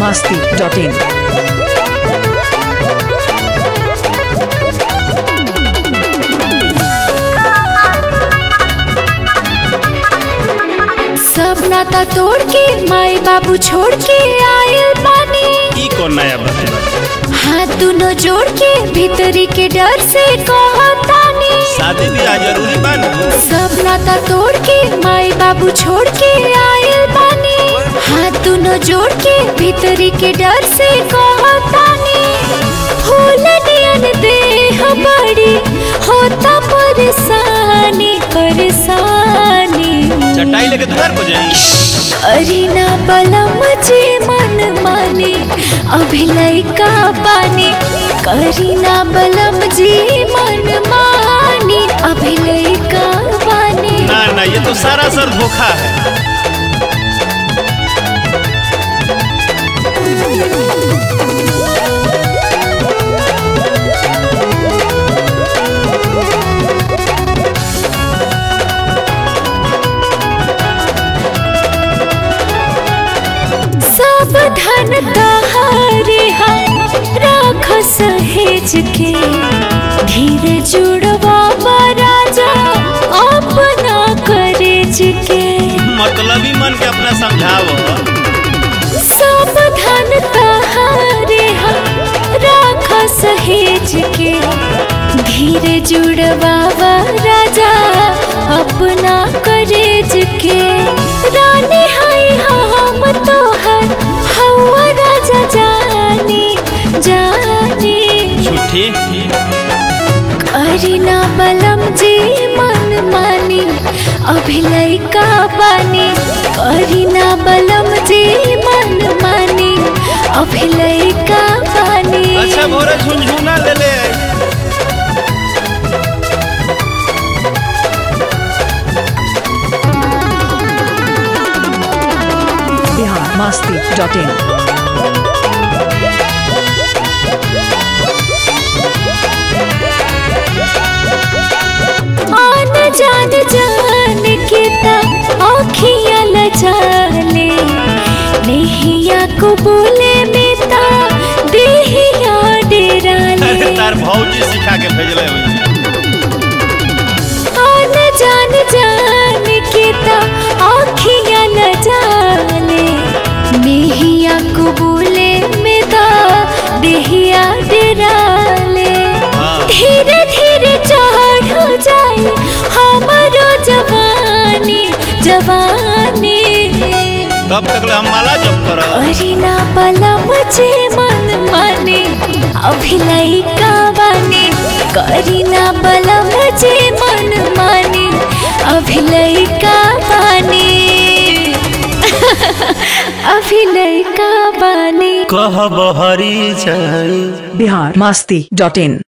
masti.in. सब नाता तोड़ के माई बाबू छोड़ के आयल बानी ई कौन नया बात बा? हाथ दोनों जोड़ के भीतरी के डर से कहतानी शादी ब्याह जरूरी बा ना सब नाता तोड़ के माई बाबू छोड़ के आयल बानी हाथ दोनों जोड़ के भीतरी के डर से कहतानी फूल नियन देह बड़ी होता परेशानी परेशानी चटाई लेके द्वार पर जाई अरीना बलम जे मन माने अभी लइका बानी करीना बलम जी मन माने अभी लइका बानी ना ना ये तो सारा सर धोखा है सब धन तहारे राख सहेज के धीरे जुड़वा राजा अपना करेज के मतलबी मन के अपना समझाव सब धन तहारे राख सहेज के धीरे जुड़वावा राजा अपना करेज के रानी हाय हम तोहर हवा राजा जानी जानी झूठी अरिना बलम जी मन मानी अभी लइका बानी अरिना बलम जी मन मानी अभी लइका बानी अच्छा भोरे झुनझुना ले ले Bihar masti.in. आन जान जान के ता आँखियाँ लजाले नेहिया को बोले में ता देहिया डेराले अरे तार भौजी सिखा के भेजले हुई आन जान जान के ता आँखियाँ लजाले नेहिया को बोले में ता देहिया डेराले हाँ। धीरे धीरे चढ़ जाए हमारो जवानी जवानी तब तक ले हम माला जप कर अरिना पलम जे मन माने अभी लइका बानी करीना बलम जे मन माने अभी लइका बानी अभी लइका बानी कह बहरी जाई Bihar masti.in.